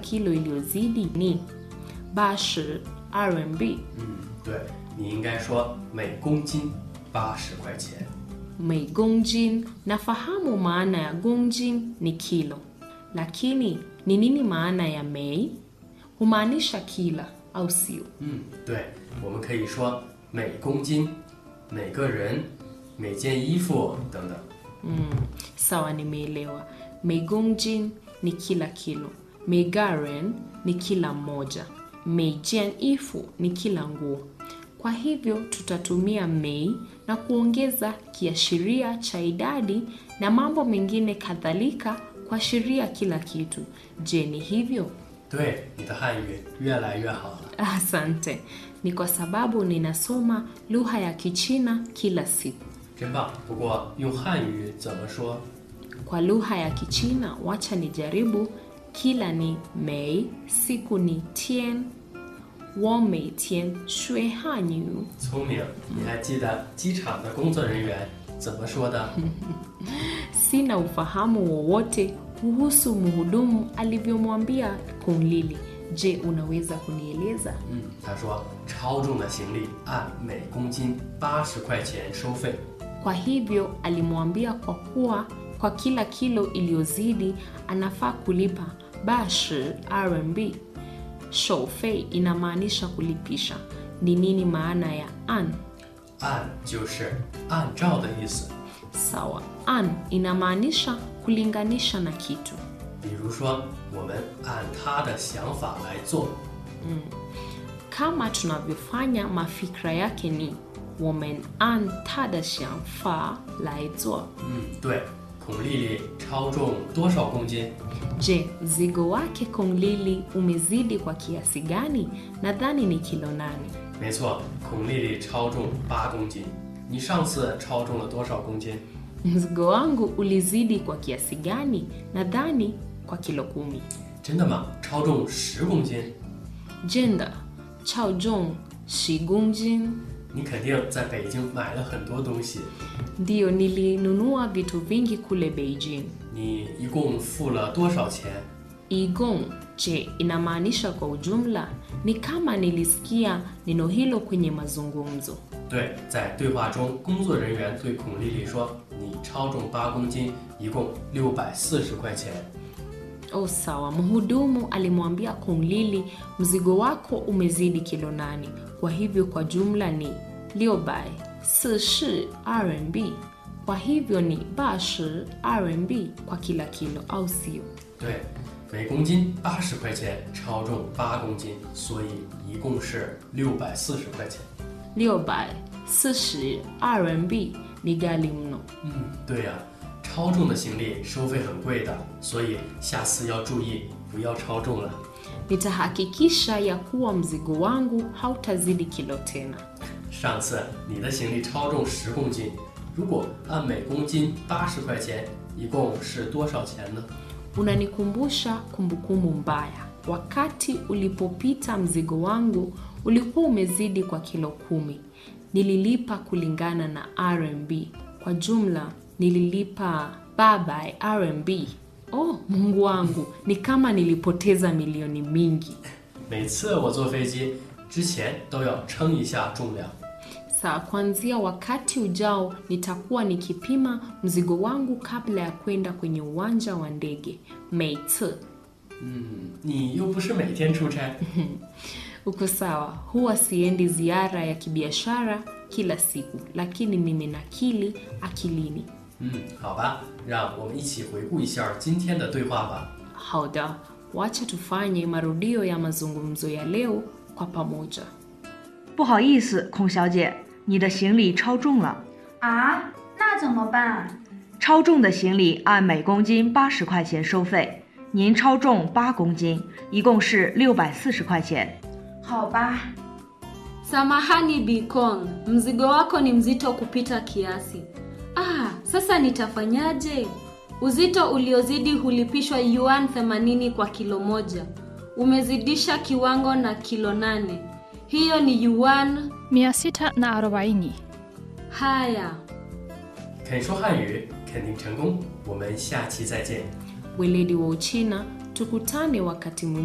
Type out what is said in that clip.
kilo iliyozidi ni bashi RMB. 嗯，对，你应该说每公斤八十块钱。 Mei gongjin, nafahamu maana ya gongjin ni kilo, lakini ni nini maana ya mei? Humaanisha kila au sio? 嗯，对，我们可以说每公斤、每个人、每件衣服等等。 Mm, sawa, nimeelewa. Meigongjin ni kila kilo, meigaren ni kila mmoja, meijian ifu ni kila nguo. Kwa hivyo tutatumia mei na kuongeza kiashiria cha idadi na mambo mengine kadhalika kuashiria kila kitu. Je, ni hivyo? 对，你的汉语越来越好了。 Asante. Ni kwa sababu ninasoma lugha ya Kichina kila siku. 真棒！不过用汉语怎么说？ Kwa lugha ya Kichina, wacha nijaribu. Kila ni mei, siku ni tian, wo mei tian shui hanyu. 聪明，你还记得机场的工作人员怎么说的？ Sina ufahamu wowote kuhusu mhudumu alivyomwambia Kunlili. Je, unaweza kunieleza? 嗯，他说超重的行李按每公斤八十块钱收费。 Kwa hivyo alimwambia kwa kuwa kwa kila kilo iliyozidi anafaa kulipa bashi RMB. Shoufei inamaanisha kulipisha. Ni nini maana ya an? 按就是按照的意思。 Sawa, an inamaanisha kulinganisha na kitu. 比如说，我们按他的想法来做。 Kama tunavyofanya mafikra yake ni women an tada xiangfa lai zuo. 嗯，对，孔丽丽超重多少公斤？ Je, mzigo wake Konglili umezidi kwa kiasi gani? Nadhani ni kilo nane. 没错，孔丽丽超重八公斤。你上次超重了多少公斤？ Mzigo wangu ulizidi kwa kiasi gani? Nadhani kwa kilo kumi. 真的吗？超重十公斤？ Jenda chao jong shigungjin. 你肯定在北京买了很多东西。 Ndiyo, nilinunua vitu vingi kule Beijing. 你一共付了多少钱？ Igong, je, inamaanisha kwa ujumla? Ni kama nilisikia neno hilo kwenye mazungumzo. 对，在对话中，工作人员对孔丽丽说：“你超重八公斤，一共六百四十块钱。 Oh, sawa. Mhudumu alimwambia Konglili, mzigo wako umezidi kilo nane, kwa hivyo kwa jumla ni liobai sishi RMB. Kwa hivyo ni bashi RMB kwa kila kilo, au sio? ” 对，每公斤八十块钱，超重八公斤，所以一共是六百四十块钱。 Liobai sishi RMB ni ghali mno. 嗯，对呀、超重的行李收费很贵的，所以下次要注意，不要超重了。 Nitahakikisha ya kuwa mzigo wangu hautazidi kilo tena. 上次你的行李超重十公斤，如果按每公斤八十块钱，一共是多少钱呢？ Unanikumbusha kumbukumbu mbaya. Wakati ulipopita mzigo wangu ulikuwa umezidi kwa kilo kumi. Nililipa kulingana na RMB. Kwa jumla nililipa babai RMB. Oh, Mungu wangu, ni kama nilipoteza milioni mingi. 每次我坐飞机之前都要称一下重量。 Saa kuanzia wakati ujao nitakuwa nikipima mzigo wangu kabla ya kwenda kwenye uwanja wa ndege. Meitse. 嗯，你又不是每天出差。 Uko sawa, huwa siendi ziara ya kibiashara kila siku, lakini nimenakili akilini. 嗯，好吧，让我们一起回顾一下今天的对话吧。 Hauda, wacha tufanye marudio ya mazungumzo ya leo kwa pamoja. 不好意思，孔小姐，你的行李超重了。 啊，那怎么办？ 超重的行李按每公斤八十块钱收费，您超重八公斤，一共是六百四十块钱。 好吧， Samahani Bikong, mzigo wako ni mzito kupita kiasi. Ah, sasa nitafanyaje? Uzito uliozidi hulipishwa yuan 80 kwa kilo moja. Umezidisha kiwango na kilo nane. Hiyo ni yuan. 640 Haya. 肯说汉语，肯定成功。我们下期再见。 Weledi wa Uchina, tukutane wakati mwingine.